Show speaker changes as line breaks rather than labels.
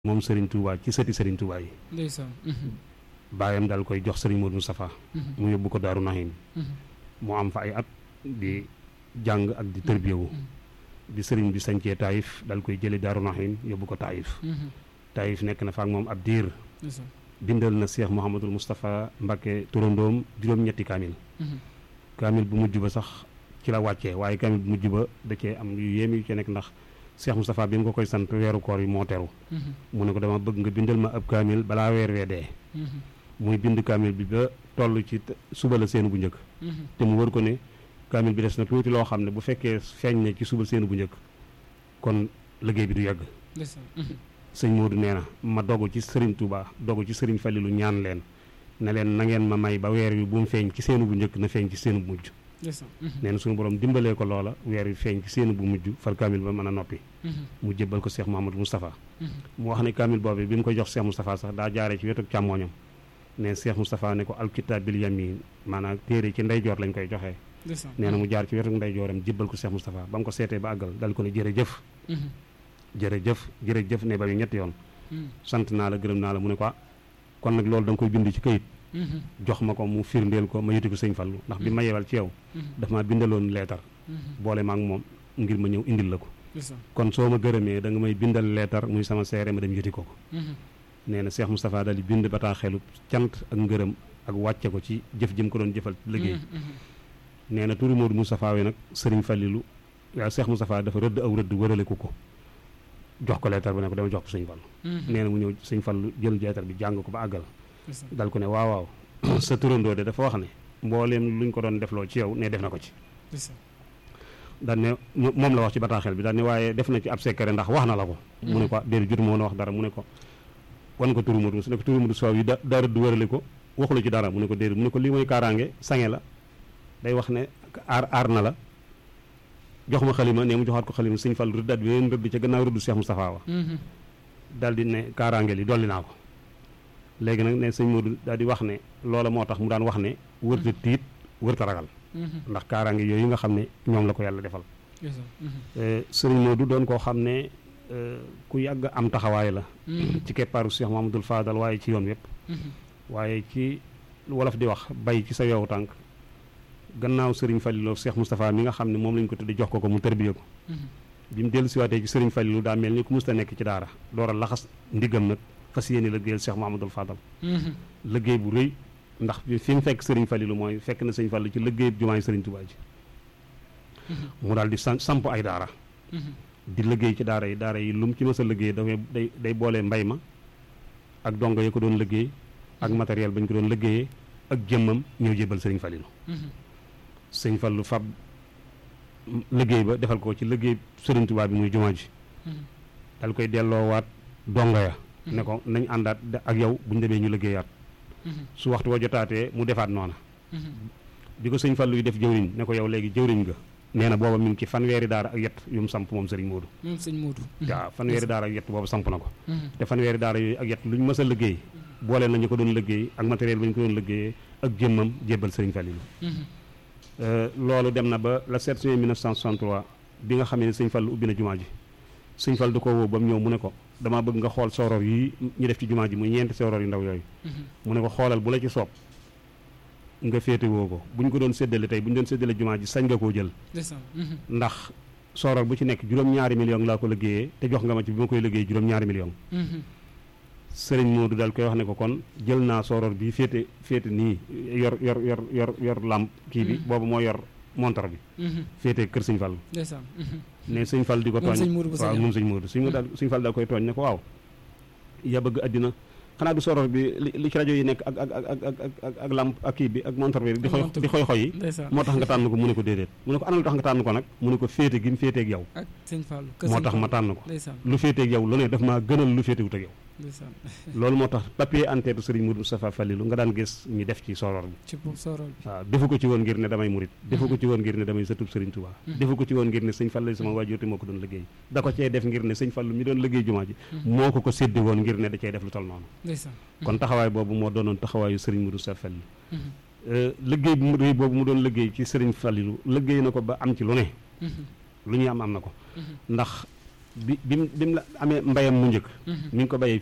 moom Serigne Touba ci sëti Serigne Touba yi
ndeysaan
baayam daal koy jox Serigne Modou Moustapha mu yóbbu ko Daaru Nahim mu am fa ay at di jàng ak di tërbiyewu bi Serigne bi sañcee Taïf daal koy jële Daaru Nahim yóbbu ko Taïf Taïf nekk na fa ak moom ab diir
ndeysaan
bindal na Cheikh Mouhamadul Moustapha Mbacké turandoom juróom-ñetti kaamil kaamil bu mujj ba sax ci la wàccee waaye kaamil bu mujj ba da cee am yu yéem yu ci nekk ndax Cheikh Moustapha bi mu ko koy sant weeru koor yi moo teru mu ne ko dama bëgg nga bindal ma ab kaamil balaa weer wee dee muy bind kaamil bi ba toll ci suba la seenu bu njëkk te mu wër ko ne kaamil bi des na tuuti loo xam ne bu fekkee feeñ ne ci suba seenu bu njëkk kon liggéey bi du yàgg
ndeysaan
sëñ Modou nee na ma dogu ci Serigne Touba dogu ci Serigne Falilou ñaan leen ne leen na ngeen ma may ba weer wi bu mu feeñ ci seenu bu njëkk na feeñ ci seenu bu mujj
ndeysaan
nee na suñu borom dimbalee ko loola weer wi feeñ ci seenu bu mujj far kaamil ba mën a noppi mu jébbal ko Cheikh Mouhamadou Moustapha mu wax ne kaamil boobu bi mu koy jox Cheikh Moustapha sax daa jaaree ci wetu càmmooñam ne Cheikh Moustapha ne ko alkitab bil yamin maanaam téere ci ndeyjoor lañ koy joxee
ndeysaan
nee na mu jaar ci wetu ndeyjooram jébbal ko Cheikh Moustapha ba mu ko seetee ba àggal dal ko ne jërëjëf jërëjëf jërëjëf ne ba ñu ñetti yoon sant naa la gërëm naa la mu ne ko ah kon nag loolu da nga koy bind ci këyit jox ma ko mu firndeel ko ma yëti ko sëñ Fallu ndax bi ma yebal ci yow daf maa bindaloon leetar boole ma ak moom ngir ma ñëw indil la ko
ndeysaan
kon soo ma gërëmee da nga may bindal leetar muy sama seere ma dem yëti ko ko nee na Cheikh Moustapha daal di bind bataaxelu cant ak ngërëm ak wàcce ko ci jëf jëm ko doon jëfal liggéey nee na turu Modou Moustapha wi nag sëriñ Fallilu waaw Cheikh Moustapha dafa rëdd aw rëdd wërale ko ko jox ko leetar bi ne ko dama jox ko sëñ Fallu nee na mu ñëw sëñ Fallu jël leetar bi jàng ko ba àggal
ndeysaan
dal ko ne waaw waaw sa turandoo de dafa wax ne mbooleem luñ ko doon defloo ci yow ne def na ko ci
ndeysaan
daan ne moom la wax ci bataaxel bi daan ne waaye def na ci ab secret ndax wax na la ko mu ne ko déedéet jotu moo na wax dara mu ne ko wan ko turu Modou su ne ko turu Modou Sow yi da daa rëdd wërale ko waxula ci dara mu ne ko déedéet mu ne ko lii mooy kaaraange sange la day wax ne aar aar na la jox ma xalima ne mu joxaat ko xalima sëñ Fall rëddaat bi leen rëdd ca gannaaw rëddu Cheikh Moustapha wa daal di ne kaaraange li dolli naa ko léegi nag ne sëñ Modou daal di wax ne loola moo tax mu daan wax ne wërta tiit wërta ragal ndax kaaraange yooyu nga xam ne ñoom la ko yàlla defal
ndeysaan
sëriñ Modou doon koo xam ne ku yàgg am taxawaay la ci keppaaru Cheikh Mamadou Fadal waaye ci yoon yépp waaye ci wolof di wax bay ci sa yowu tànk gannaaw sëriñ Falilou Cheikh Moustapha mi nga xam ne moom lañ ko tuddi jox ko ko mu tërbiye ko bi mu dellu siwaatee ci sëriñ Falilou daa mel ni ku musta nekk ci daara door a laxas ndiggam nag fas yéene liggéeyal Cheikh Mamadou Fadal liggéey bu rëy ndax fi mu fekk sëriñ Falilou mooy fekk na sëriñ Falilou ci liggéey jumaay sëriñ Touba ji mu daal di sam samp ay daara di liggéey ci daara yi daara yi lu mu ci mës a liggéey dafay day day boole mbay ma ak dongo yi ko doon liggéey ak matériel ba ñu ko doon liggéeyee ak jëmmam ñëw jébal sëriñ Falilou sëriñ Fallu fab liggéey ba defal ko ci liggéey sëriñ Touba bi muy jumaa ji dal koy delloowaat dongo ya ne ko nañ àndaat ak yow bu ñu demee ñu liggéeyaat su waxtu wa jotaatee mu defaat noona bi ko sëñ Fallu yi def jëwriñ ne ko yow léegi jëwriñ nga nee na booba mi ngi ci fanweeri daara ak yett yu mu samp moom sëriñ Modou
moom sëñ Modou
waaw fanweeri daara ak yett boobu samp na ko te fanweeri daara yooyu ak yett lu ñu mës a liggéey boole nañu ko doon liggéey ak matériel ba ñu ko doon liggéeyee ak jëmmam jébbal sëriñ Falilou loolu dem na ba la 7 juin 1963 bi nga xamee ne sëñ Fallu ubbi na jumaa ji sëñ Fall du ko woo ba mu ñëw mu ne ko damaa bëgg nga xool soror yi ñu def ci jumaa ji muy ñeenti soror yu ndaw yooyu mu ne ko xoolal bu la ci soob nga féete woo ko bu ñu ko doon séddale tey bu ñu doon séddale jumaa ji sañ nga koo jël
ndeysaan
ndax soror bu ci nekk juróom-ñaari million laa ko liggéeyee te jox nga ma ci bi ma koy liggéey juróom-ñaari million sëriñ Modou daal koy wax ne ko kon jël naa soror bi féete féete nii yor yor yor yor yor lamp kii bi boobu moo yor montar bi féete kër sëñ Fall
ndeysaan
ne sëñ Fall di ko
moom
tooñ
sëñ Modou bu
waaw
sëñ
moom sëñ Modou sëñ Modou daal sëñ Fall daal koy tooñ ne ko waaw yaa bëgg àddina xanaa du soror bi li li ci rajo yi nekk ak ak ak ak ak ak ak lamp ak kii bi ak montar bi di xoy di xoy xoy yi
ndeysaan
moo tax nga tànn ko mu ne ko déedéet mu ne ko ana lu tax nga tànn ko nag mu ne ko féete gi mu féeteeg yow
ak sëñ Fallou
moo tax ma tànn ko
ndeysaan
lu féeteeg yow lu ne daf maa gënal lu féetewut ak yow
ndeysaan
loolu moo tax papier en-tête Serigne Modou Moustapha Falilou nga daan gis ñu def ci soror bi
ci pour sorol bi
waaw defu ko ci woon ngir ne damay murit defu ko ci woon ngir ne damay sëtub Serigne Touba defu ko ci woon ngir ne sëñ Fallu sama waajur te moo ko doon liggéey da ko cee def ngir ne sëñ Fallu mi doon liggéey jumaa ji moo ko ko séddi woon ngir ne da cee def lu tol noonu
ndeysaan
kon taxawaay boobu moo doonoon taxawaayu Serigne Modou Moustapha Falilou liggéey bu mu rëy boobu mu doon liggéey ci Serigne Falilou liggéey na ko ba am ci lu ne lu ñuy am am na ko ndax bi bi mu bi mu la amee mbayam mu njëkk mi ngi ko bayee